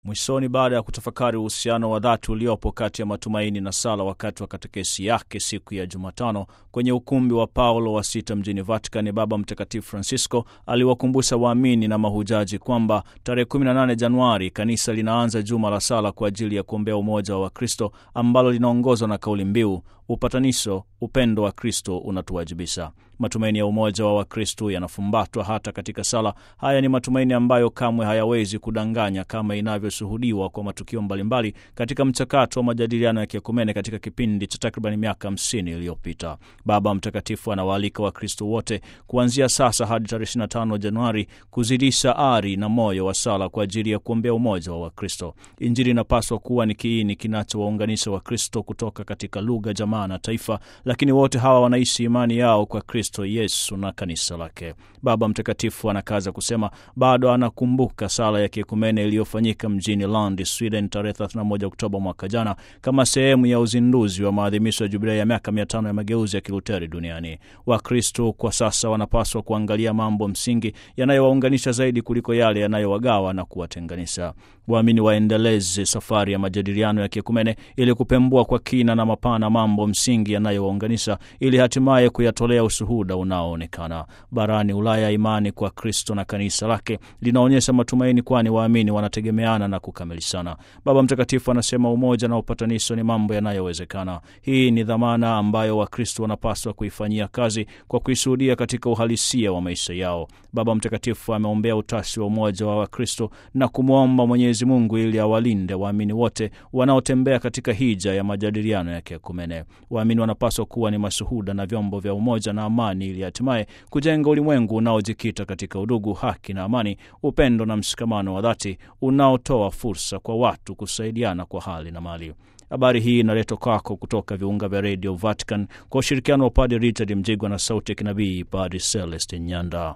Mwishoni, baada ya kutafakari uhusiano wa dhati uliopo kati ya matumaini na sala wakati wa katekesi yake siku ya Jumatano kwenye ukumbi wa Paulo wa sita mjini Vatican, Baba Mtakatifu Francisco aliwakumbusha waamini na mahujaji kwamba tarehe 18 Januari kanisa linaanza juma la sala kwa ajili ya kuombea umoja wa Wakristo ambalo linaongozwa na kauli mbiu upatanisho, upendo wa Kristo unatuwajibisha. Matumaini ya umoja wa Wakristo yanafumbatwa hata katika sala. Haya ni matumaini ambayo kamwe hayawezi kudanganya, kama inavyoshuhudiwa kwa matukio mbalimbali katika mchakato wa majadiliano ya kiekumene katika kipindi cha takriban miaka hamsini iliyopita. Baba Mtakatifu anawaalika Wakristo wote kuanzia sasa hadi tarehe 25 Januari kuzidisha ari na moyo wa sala kwa ajili ya kuombea umoja wa Wakristo. Injili inapaswa kuwa ni kiini kinachowaunganisha Wakristo kutoka katika lugha, jamaa na taifa, lakini wote hawa wanaishi imani yao kwa Kristo Yesu na kanisa lake. Baba Mtakatifu anakaza kusema bado anakumbuka sala ya kiekumene iliyofanyika mjini Lund, Sweden, tarehe 31 Oktoba mwaka jana kama sehemu ya uzinduzi wa maadhimisho ya jubilei ya miaka mia tano ya mageuzi ya Kiluteri duniani. Wakristo kwa sasa wanapaswa kuangalia mambo msingi yanayowaunganisha zaidi kuliko yale yanayowagawa na kuwatenganisha. Waamini waendeleze safari ya majadiliano ya kiekumene ili kupembua kwa kina na mapana mambo msingi yanayowaunganisha ili hatimaye kuyatolea ushuhuda unaoonekana. Barani Ulaya, imani kwa Kristo na kanisa lake linaonyesha matumaini, kwani waamini wanategemeana na kukamilishana. Baba Mtakatifu anasema umoja na upatanisho ni mambo yanayowezekana. Hii ni dhamana ambayo Wakristo wanapaswa kuifanyia kazi kwa kuishuhudia katika uhalisia wa maisha yao. Baba Mtakatifu ameombea utashi wa umoja wa Wakristo na kumwomba Mwenyezi Mungu ili awalinde waamini wote wanaotembea katika hija ya majadiliano ya kiekumene. Waamini wanapaswa kuwa ni mashuhuda na vyombo vya umoja na amani ili hatimaye kujenga ulimwengu unaojikita katika udugu, haki na amani, upendo na mshikamano wa dhati unaotoa fursa kwa watu kusaidiana kwa hali na mali. Habari hii inaletwa kwako kutoka viunga vya redio Vatican kwa ushirikiano wa Padre Richard Mjigwa na sauti ya kinabii Padre Celestin Nyanda.